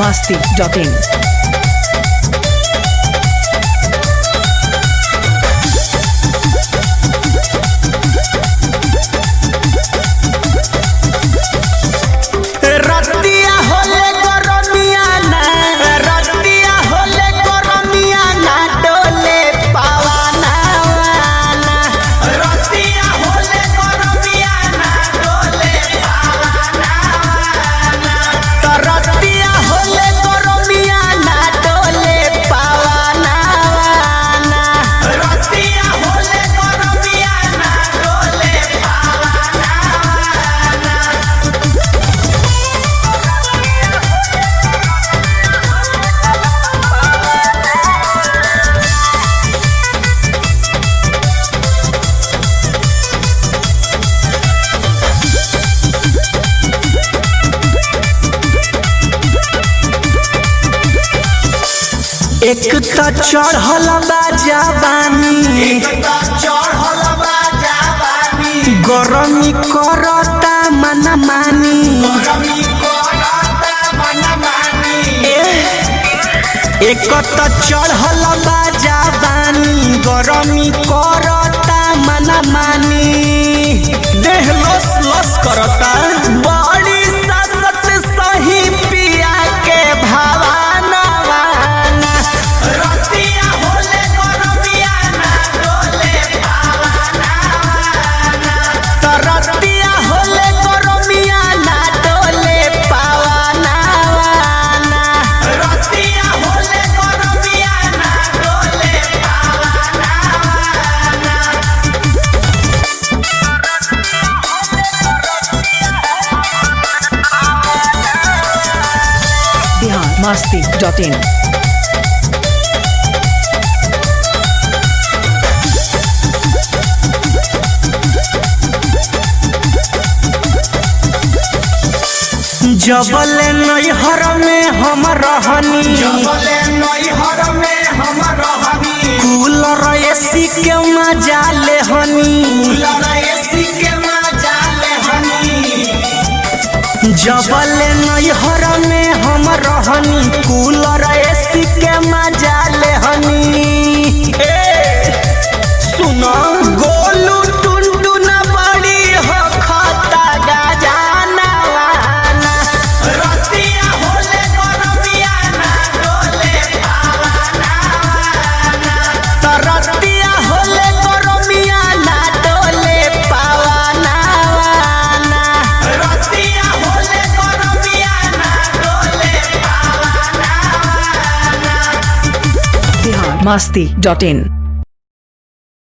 masti.in. रतिया होले गरमिया ना रतिया होले गरमिया ना डोले पावाना वाना रतिया होले गरमिया ना डोले पावाना वाना तो रतिया होले गरमिया ना डोले पावाना वाना रतिया होले गरमिया ना डोले पावाना वाना एक त चढ़ल बा जवानी गरमी करता मन मानी एक त चढ़ल बा जवानी गरमी करता मन मानी देह लस लस करता बड़ी ससत सही पिया के भावाना वाना रतिया होले गरमिया ना डोले भावाना वाना त रतिया होले गरमिया ना डोले पावाना वाना रतिया होले गरमिया ना डोले पावाना वाना Bihar masti.in. जबल नैहर में हम रहनी जबले नैहर में हम रहनी कूलर एसी के मजा ले हनी कूलर एसी के मजा ले हनी जबल नैहर में हम रहनी कूलर एसी के मजा ले हनी ए सुनो गोलू टुनटुन बड़ी हो खता गजाना वाना रतिया होले गरमिया ना डोले पावाना वाना त रतिया होले गरमिया ना डोले पावाना वाना रतिया होले गरमिया ना डोले पावाना वाना Bihar masti.in.